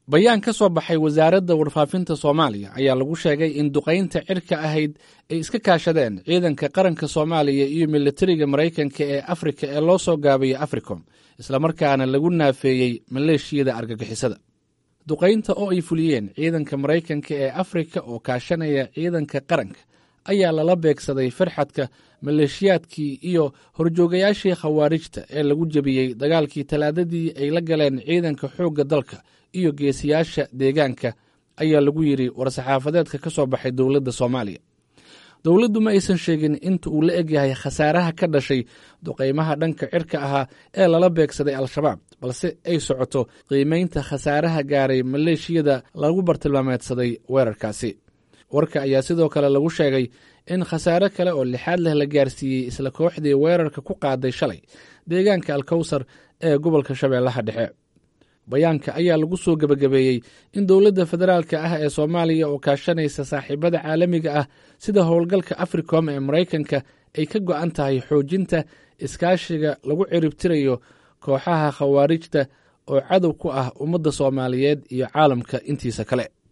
bayaan ka soo baxay wasaaradda warfaafinta soomaaliya ayaa lagu sheegay in duqaynta cirka ahayd ay iska kaashadeen ciidanka qaranka soomaaliya iyo militariga maraykanka ee afrika ee loo soo gaabiyo africom islamarkaana lagu naafeeyey maleeshiyada argagixisada duqaynta oo ay fuliyeen ciidanka maraykanka ee afrika oo kaashanaya ciidanka qaranka ayaa lala beegsaday farxadka maleeshiyaadkii iyo horjoogayaashii khawaarijta ee lagu jebiyey dagaalkii talaadadii ay la galeen ciidanka xoogga dalka iyo geesiyaasha deegaanka ayaa lagu yidhi war-saxaafadeedka ka soo baxay dowladda soomaaliya dowladdu ma aysan sheegin inta uu la egyahay khasaaraha ka dhashay duqaymaha dhanka cirka ahaa ee lala beegsaday al-shabaab balse ay socoto qiimeynta khasaaraha gaaray maleeshiyada lagu bartilmaameedsaday weerarkaasi warka ayaa sidoo kale lagu sheegay in khasaare kale oo lixaad leh la gaarsiiyey isla kooxdii weerarka ku qaaday shalay deegaanka alkowsar ee gobolka shabeellaha dhexe bayaanka ayaa lagu soo gebagabeeyey in dowladda federaalka ah ee soomaaliya oo kaashanaysa saaxiibada caalamiga ah sida howlgalka africom ee maraykanka ay ka go'an tahay xoojinta iskaashiga lagu ciribtirayo kooxaha khawaarijta oo cadow ku ah ummadda soomaaliyeed iyo caalamka intiisa kale